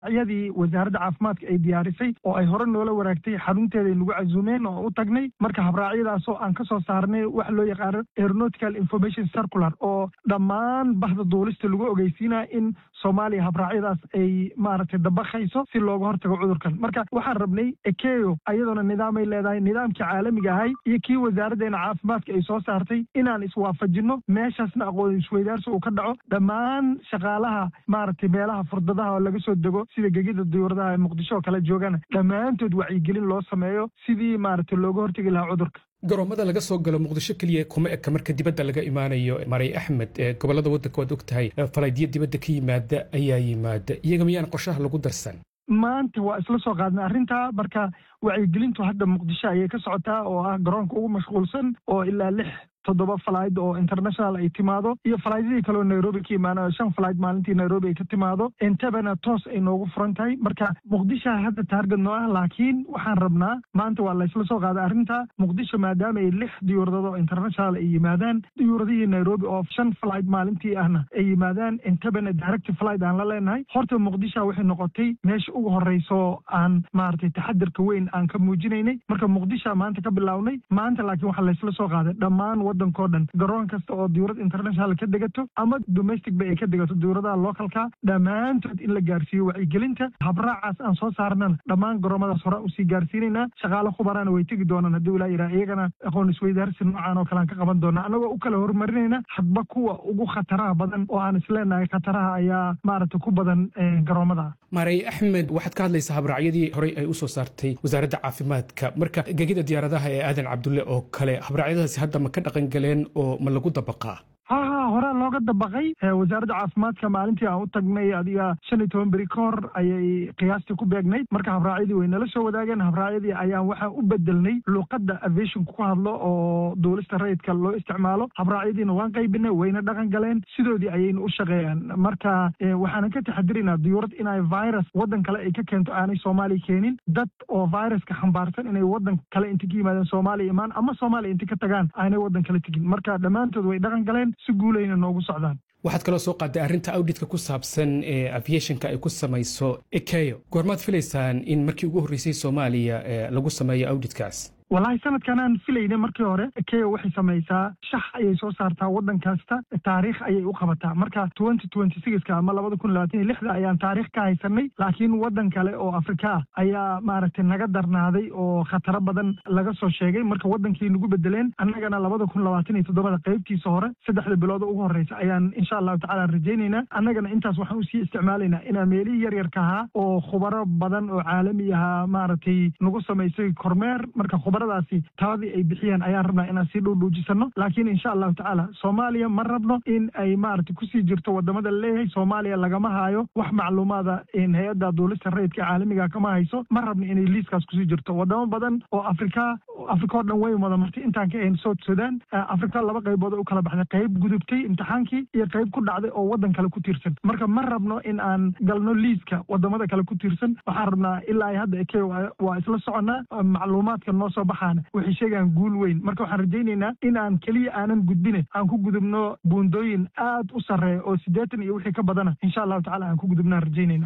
iyadii wasaaradda caafimaadka ay diyaarisay oo ay hore noola waraagtay xarunteeda ay nagu casuumeen oo u tagnay marka habraacyadaasoo aan ka soo saarnay waxa loo yaqaano aeronautical information circular oo dhammaan bahda duulista lagu ogeysiinaya in soomaaliya habraacyadaas ay maaragtay dabakayso si looga hortago cudurkan marka waxaan rabnay ekeyo ayadoona nidaamay leedahay nidaamkii caalamiga ahay iyo kii wasaaraddeena caafimaadka ay soo saartay inaan iswaafajinno meeshaasna aqoon isweydaarsi uu ka dhaco dhammaan shaqaalaha maaragtay meelaha furdadaha oo laga soo dego sida gegida diyuuradaha ee muqdisho oo kale joogana dhammaantood wacyigelin loo sameeyo sidii maaragtay looga hortegi lahaa cudurka garoomada laga soo galo muqdisho keliya kuma eka marka dibadda laga imaanayo maray axmed ee gobollada waddanka waad og tahay falaydyo dibadda ka yimaada ayaa yimaada iyaga miyaan qorshaha lagu darsan maanta waa isla soo qaadnay arrintaa marka wacyigelintu hadda muqdisho ayay ka socotaa oo ah garoonka ugu mashquulsan oo ilaa lix toddoba falayd oo international ay timaado iyo falaaydadii kaleo nairobi ka imaanayo shan falayd maalintii nairobi ay ka timaado intabana toos ay noogu furan tahay marka muqdisho hadda taarget noo ah laakiin waxaan rabnaa maanta waa laysla soo qaaday arrinta muqdisho maadaama ay lix diyuuradad oo international ay yimaadaan diyuuradihii nairobi oo shan falayd maalintii ahna ay yimaadaan intabana direct flight aan la leenahay horta muqdisho waxay noqotay meesha ugu horeyso aan maaragtay taxadirka weyn aan ka muujinaynay marka muqdisho maanta ka bilownay maanta laakiin waxaa laysla soo qaaday dhammaan wadankao dhan garoon kasta oo diyuurad international ka degato ama domestic ba ay ka degato diyuuradaha localka dhammaantood in la gaarsiiyo wacyigelinta habraacaas aan soo saarnana dhammaan garoomadaas horaan usii gaarsiinaynaa shaqaale khubaraana way tegi doonaan haddii ilaa yidhaha iyagana aqoon isweydaarsi noocan oo kale aan ka qaban doonaa annagoo u kala horumarinayna hadba kuwa ugu khataraha badan oo aan isleenahay khataraha ayaa maaragtay ku badan garoomada maarey axmed waxaad ka hadlaysaa habraacyadii horey ay u soo saartay wasaaradda caafimaadka marka gegida diyaaradaha ee aadan cabdulle oo kale habraacyadaasi hadda ma ka dhaqan galeen oo ma lagu dabaqaa ha ha horaa looga dabaqay wasaaradda caafimaadka maalintii aan u tagnay adiga shan iyo toban beri ka hor ayay qiyaastii ku beegnayd marka habraacyadii way nala soo wadaageen habraacyadii ayaan waxaan u bedelnay luuqadda aviationka ku hadlo oo duulista rayidka loo isticmaalo habraacyadiina waan qaybinay wayna dhaqan galeen sidoodii ayayna u shaqeeyaan marka waxaanan ka taxadiraynaa diyuurad inay virus waddan kale ay ka keento aanay soomaaliya keenin dad oo viruska xambaarsan inay waddan kale inta ka yimaadeen soomaaliya imaan ama soomaaliya inta ka tagaan aanay waddan kale tegin marka dhammaantood way dhaqan galeen si guulayna noogu socdaan waxaad kaloo soo qaaday arrinta awdhitka ku saabsan ee aviationka ay ku samayso ekeyo goormaad filaysaan in markii ugu horreysay soomaaliya lagu sameeyo awdhitkaas wallaahi sanadkan aan filayna markii hore ekeyo waxay samaysaa shax ayay soo saartaa waddan kasta taariikh ayay u qabataa marka twenty twenty sixka ama labada kun labaatan iyo lixda ayaan taariikh ka haysanay laakiin waddan kale oo afrika ah ayaa maaragtay naga darnaaday oo khataro badan laga soo sheegay marka waddankii nagu bedeleen annagana labada kun labaatan iyo toddobada qaybtiisa hore saddexda bilooda ugu horreysa ayaan insha allahu tacala rajaynaynaa annagana intaas waxaan usii isticmaalaynaa inaa meelihii yaryarka ahaa oo khubaro badan oo caalami ahaa maaragtay nagu samaysay kormeer marka daasi taladii ay bixiyeen ayaan rabnaa inaan sii dhuudhuujisano laakiin insha allahu tacaala soomaaliya ma rabno in ay maaragtay kusii jirto wadamada laleeyahay soomaaliya lagama haayo wax macluumaada hay-adda duulista rayidka caalamiga kama hayso ma rabno inay liiskaas kusii jirto wadamo badan oo afrika afrika oo dhan way wada martay intaan ka ahayn south sudan afrika laba qaybood u kala baxday qayb gudubtay imtixaankii iyo qayb ku dhacday oo waddan kale ku tiirsan marka ma rabno in aan galno liiska wadamada kale ku tiirsan waxaan rabnaa ilaa hadda eke waa isla soconnaa macluumaadka noo soo baxa waxay sheegaan guul weyn marka waxaan rajaynaynaa in aan keliya aanan gudbine aan ku gudubno buundooyin aad u sarreeya oo siddeetan iyo wixii ka badana insha allahu tacala aan ku gudubnaan rajaynayna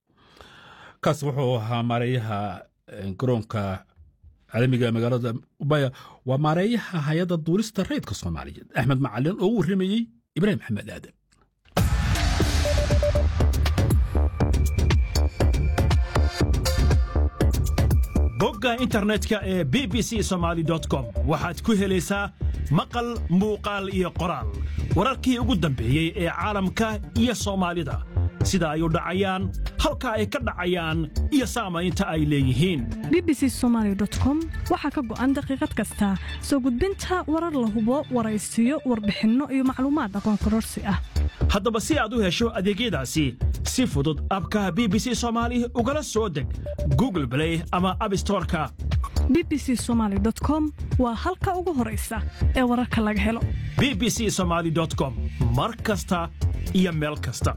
kaas wuxuu ahaa maareeyaha garoonka caalamiga magaalada ubaya waa maareeyaha hay-adda duulista rayidka soomaaliyeed axmed macalin oo u warramayey ibraahim maxamed aadan bogga internetka ee b b c somaali com waxaad ku helaysaa maqal muuqaal iyo qoraal wararkii ugu dambeeyey ee caalamka iyo soomaalida sida ay u dhacayaan halka ay ka dhacayaan iyo saamaynta ay leeyihiin b b c somaali com waxaa ka go'an daqiiqad kasta soo gudbinta warar la hubo waraysiyo warbixinno iyo macluumaad aqoon kororsi ah haddaba si aad u hesho adeegyadaasi si fudud abka b b c soomaali ugala soo deg google blay ama abstoreka b b c somaali com waa halka ugu horaysa ee wararka laga helo b b c somaali com mar kasta iyo meel kasta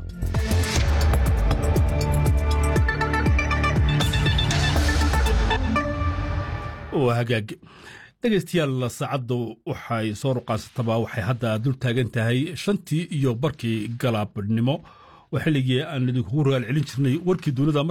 waa hagaag dhegaystayaal saacaddu waxay soo ruqaansataba waxay hadda dul taagan tahay shantii iyo barkii galaabnimo oo xilligii aan idinkugu rogaal celin jirnay warkii dunida